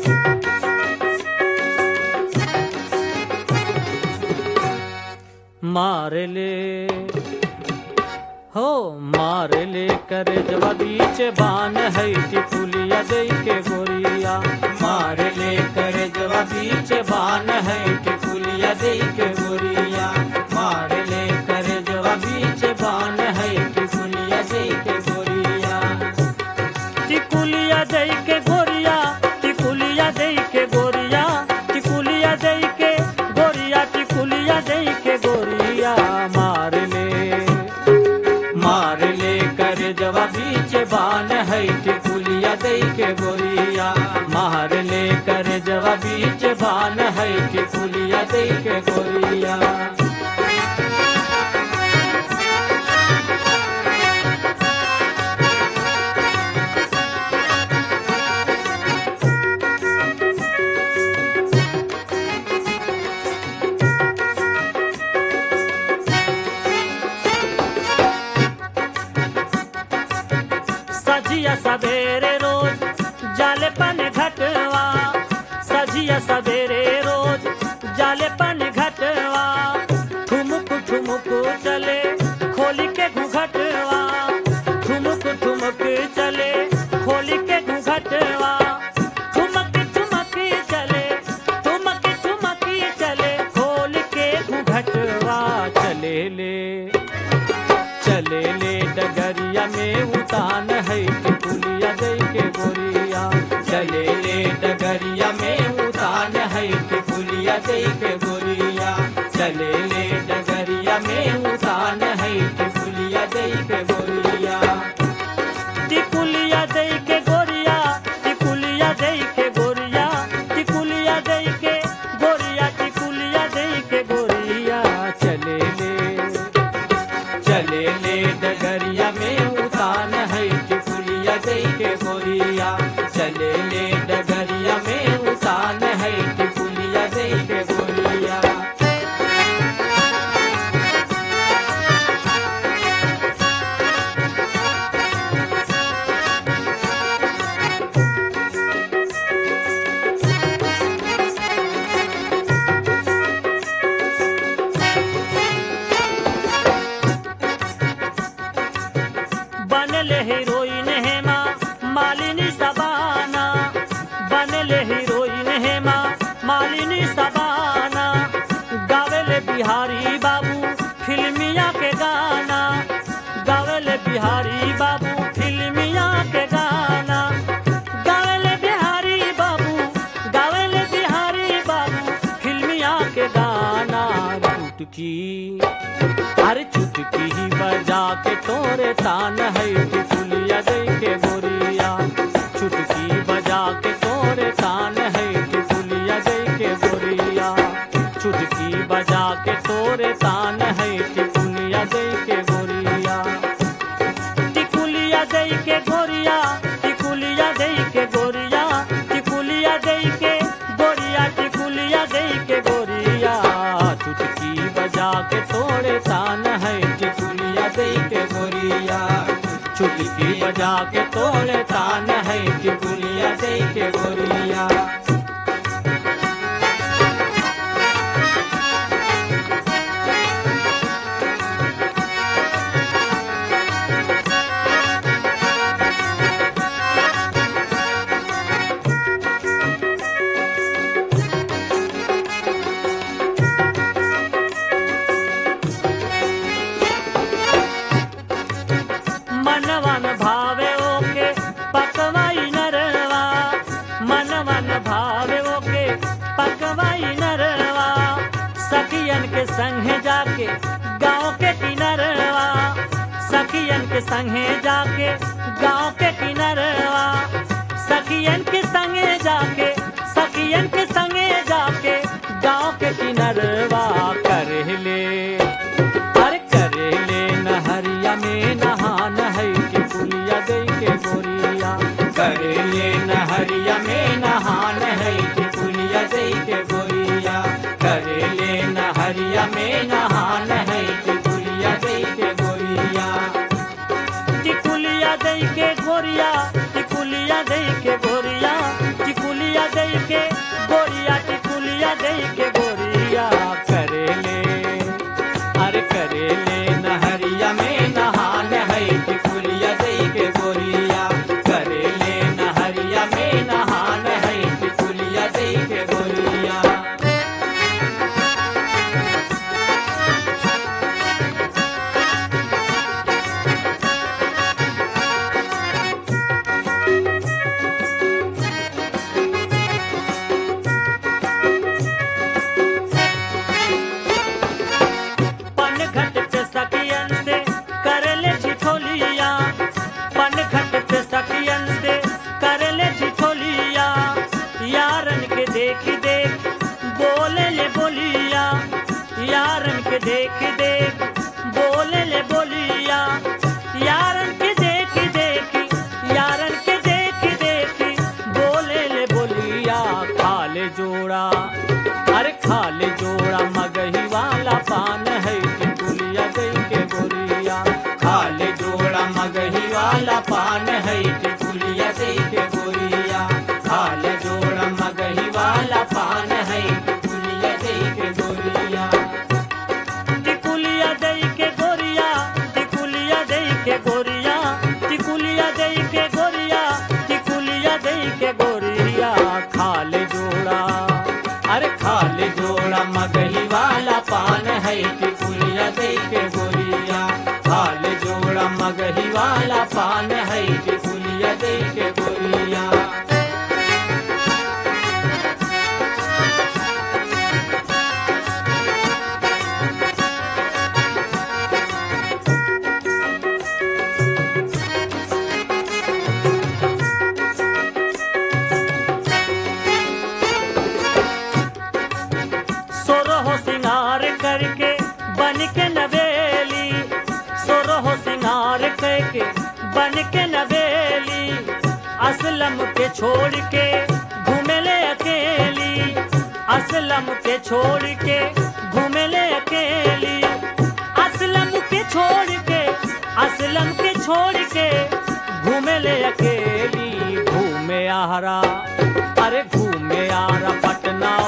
मार ले हो मार ले कर जवा बीच बान है टिकुलिया दे के गोरिया मार ले कर जवा बीच बान है टिकुलिया दे के गोरिया मार ले कर जवा बीच बान है टिकुलिया दे के गोरिया टिकुलिया दे के गोरिया टिकुलिया दे के गोरिया टिकुलिया दे के गोरिया टिकुलिया दे के गोरिया मार ले मार ले कर जवा बीच बान है टिकुलिया दे के गोरिया मार ले कर जवा बीच बान है टिकुलिया दे के गोरिया सजिया सवेरे रोज जाले पन घटवा सजिया सवेरे रोज जाले पन घटवा ठुमुक ठुमुक चले खोली के घुघटवा ठुमुक ठुमुक चले खोली के घुघटवा ठुमक ठुमक चले ठुमक ठुमक चले खोल के घुघटवा चले ले चले ले डगरिया में उतान है टिकुलिया दे के गोरिया चले ले डगरिया में उतान है टिकुलिया दे के गोरिया चले ले डगरिया में उतान है टिकुलिया दे के गोरिया टिकुलिया दे के गोरिया टिकुलिया दे के गोरिया टिकुलिया दे के गोरिया टिकुलिया दे के गोरिया चले ले चले ले डगरिया में उतान है टिकुलिया दे के गोरिया चले ले डगरिया में उतान है टिकुलिया दे के गोरिया बनले हीरोइन हेमा मालिनी सबाना बनले हीरोइन हेमा मालिनी सबाना गावेले बिहारी बाबू फिल्मिया के गाना गावेले बिहारी बाबू फिल्मिया के गाना गावेले बिहारी बाबू गावेले बिहारी बाबू फिल्मिया के गाना चुटकी अरे चुटकी ही बजा के तोरे तान है टिकुलिया दे के गोरिया चुटकी बजा के तोरे तान है टिकुलिया दे के गोरिया चुटकी बजा के तोरे तान है टिकुलिया दे के गोरिया टिकुलिया दे के गोरिया टिकुलिया दे के गोरिया टिकुलिया दे के गोरिया टिकुलिया दे के गोरिया चुटकी बजा के तोड़े तान है टिकुलिया दे के गोरिया चुटकी बजा के तोड़े तान है टिकुलिया दे के गोरिया मनवन भावे ओके पकवाई नरवा मनवन भावे ओके पकवाई नरवा सखियन के संगे जाके गांव के किनरवा सखियन के संगे जाके गांव के किनरवा सखियन के संगे जाके सखियन के संगे जाके गांव के किनरवा कर ले अरे करे ले नहरिया में नहान है कि पुलिया दे के गोरिया करे ले नहरिया में नहान है टिकुलिया दे के गोरिया करे ले नहरिया में नहान है टिकुलिया दे के गोरिया टिकुलिया दे के गोरिया टिकुलिया दे के गोरिया टिकुलिया दे के गोरिया टिकुलिया दे के गोरिया करेले अरे करेले नहरिया में नहान है टिकुलिया दे के गोरिया करेले नहरिया में नहान है टिकुलिया दे के गोरिया पनघट पे सखियन से करले ठिठोलिया पनघट पे सखियन से करले ठिठोलिया यारन के देख देख बोले ले बोलिया यारन के देख देख बोले ले बोलिया यारन के देख देख यारन के देख देख बोले ले बोलिया खाले जोड़ा अरे खाले जोड़ा मगही वाला पान है टिकुलिया गई के गोरिया खाले जोड़ा मगही वाला पान है टिकुलिया दे के गोरिया खाले जोड़ा मगही वाला पान है टिकुलिया दे के गोरिया टिकुलिया दई के गोरिया टिकुलिया दई के गोरिया टिकुलिया दई के गोरिया टिकुलिया दई के गोरिया खाले जोड़ा अरे खाले जोड़ा मगही वाला पान है टिकुलिया दे के गोरिया खाले जोड़ा मगही वाला पान है टिकुलिया दे के गोरिया सोरहो सिंगार करके बन के नवेली सोरहो सिंगार करके बन के नवेली असलम के छोड़ के घूमेले अकेली असलम के छोड़ के घूमेले अकेली असलम के छोड़ के असलम के छोड़ के घूमेले अकेली घूमे आहारा अरे घूमे आरा पटना